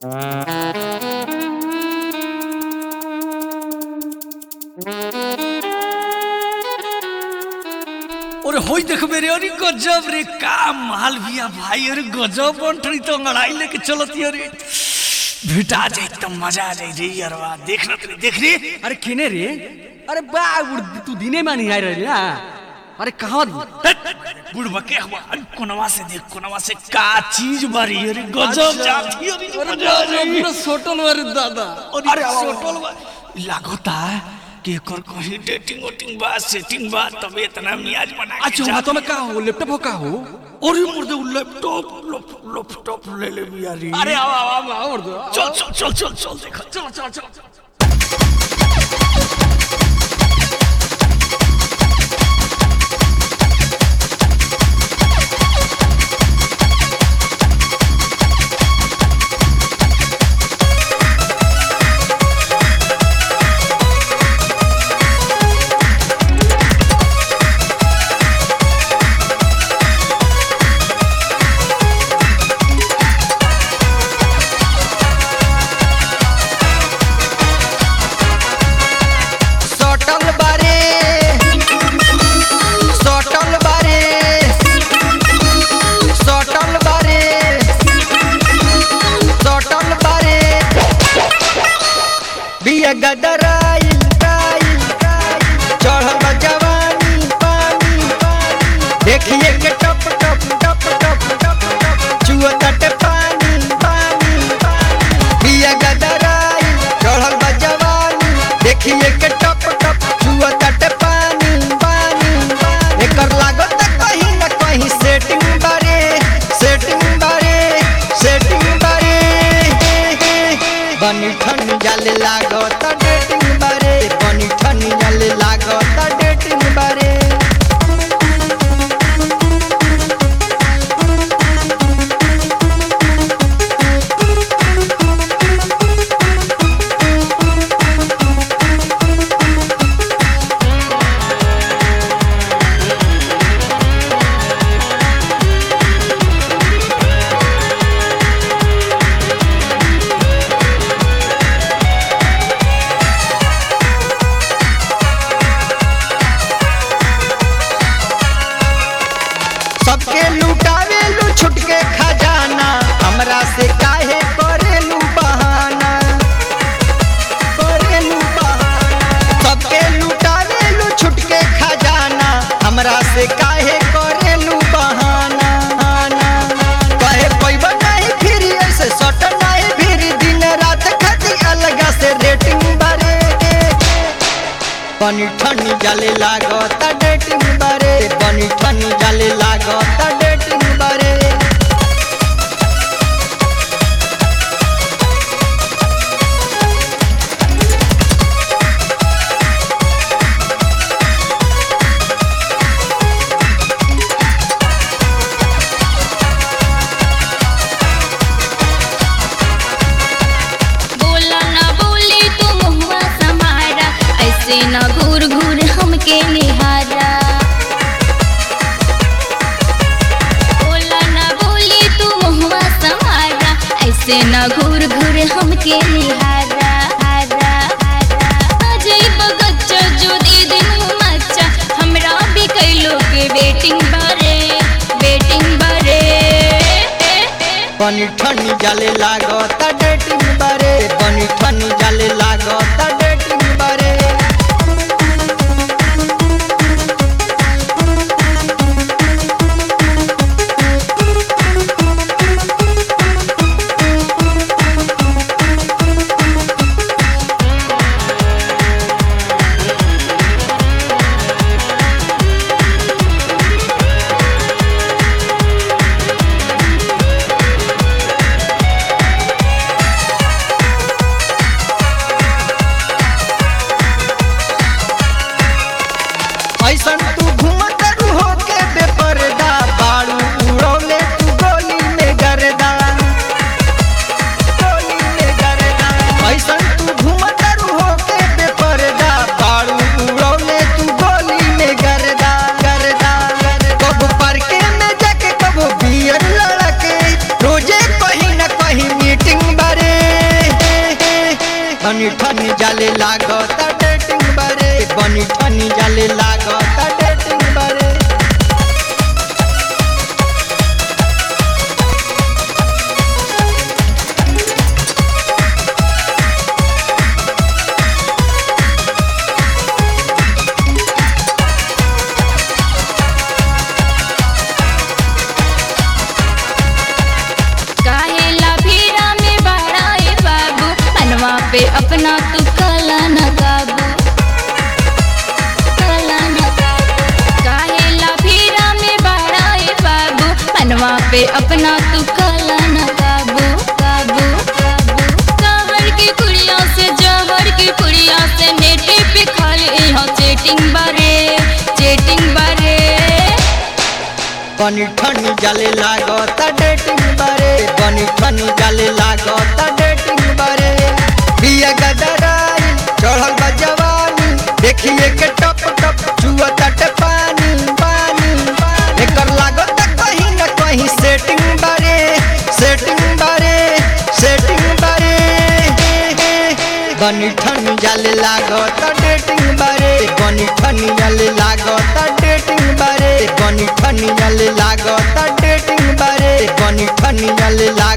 ওরে হই দেখবে রে अरे गजब रे का माल बिया भाई अरे गजब बंटरी तो लड़ाई लेके चलती अरे भेटा जाए तो मजा आ जाए रे यारवा देख ना तू देख रे अरे केने रे अरे बा उड़- तू दिने में नहीं आए रही ना अरे कहाँ बुढ़वा के हुआ अरे कोनवा से देख कोनवा से का चीज बारी अरे गजब जाती अरे मजा आ जाए सोटल वाले दादा अरे सोटल बा लागता कि एकर कहीं डेटिंग वोटिंग बा सेटिंग बा तबे इतना मियाज बना के अच्छा जात तो मैं का हो लैपटॉप हो का हो अरे मुर्दे वो लैपटॉप लैपटॉप ले ले बिया रे अरे आओ आओ आओ आओ उड़ दो चल चल चल चल चल देखो चल चल चल सटल बारे सटल बारे सटल बारे सटल बारे बिया गदराइल काइल चढ़ल बा जवानी पानी देखिए के टप टप टप टप टप टप चुआ तटे पानी पानी बिया गदराइल चढ़ल बा जवानी देखिए के टप टप चुआ तटे पानी पानी एकर लागत कहीं न कहीं सेटिंग बारे सेटिंग बारे सेटिंग बारे बनी ठन जाले लागत डेटिंग बारे बनी ठन जाले लागत डेटिंग बारे सबके लुटावेलू छुटके खजाना हमरा से काहे करेलू बहाना करेलू बहाना सबके लुटावेलू छुटके खजाना हमरा से काहे करेलू बहाना कहे पैब नहीं फिर ऐसे सट नहीं फिर दिन रात खाती अलग से रेटिंग बारे बनी ठनी जाले लागत डेटिंग बारे बनी ठनी जाले लागत डेटिंग बारे बोला ना बोली तू मुहुआ समारा ऐसे ना घूर घूर हमके निहारा बोला ना बोली तू मुहुआ समारा ऐसे ना घूर घूर हमके निहारा हारा हारा अजय बगच्चा जो दे दिन मच्चा हमरा भी कैलो के बेटिंग बारे बेटिंग बारे बनी ठनी जाले लागत डेटिंग बारे बनी ठनी जाले लागत डेटिंग बारे बनी ठनी जाले लागत डेटिंग बारे बनी ठनी जाले लागत डेटिंग बारे काहेला भीड़ा में बड़ा ए बाबू मनवा पे अपना तू कला न काबू कला न काबू काहेला भीड़ा में बड़ा ए बाबू मनवा पे अपना तू कला न काबू काबू काबू कहर की कुड़िया से जहर की कुड़िया से नेटे पे खाली यहाँ चेटिंग बारे चेटिंग बारे बनी ठनी जाले लागत डेटिंग बारे बनी ठनी जाले लागत डेटिंग बारे बिया गदराई चढ़ल बा जवानी देखिए के टप टप चुअत पानी पानी एकर लागत कहीं न कहीं सेटिंग बारे सेटिंग बारे सेटिंग बारे बनी ठनी जाले लागत डेटिंग बारे बनी ठनी जाले लागत डेटिंग बारे बनी ठनी जाले लागत डेटिंग बारे बनी ठनी जाले लागत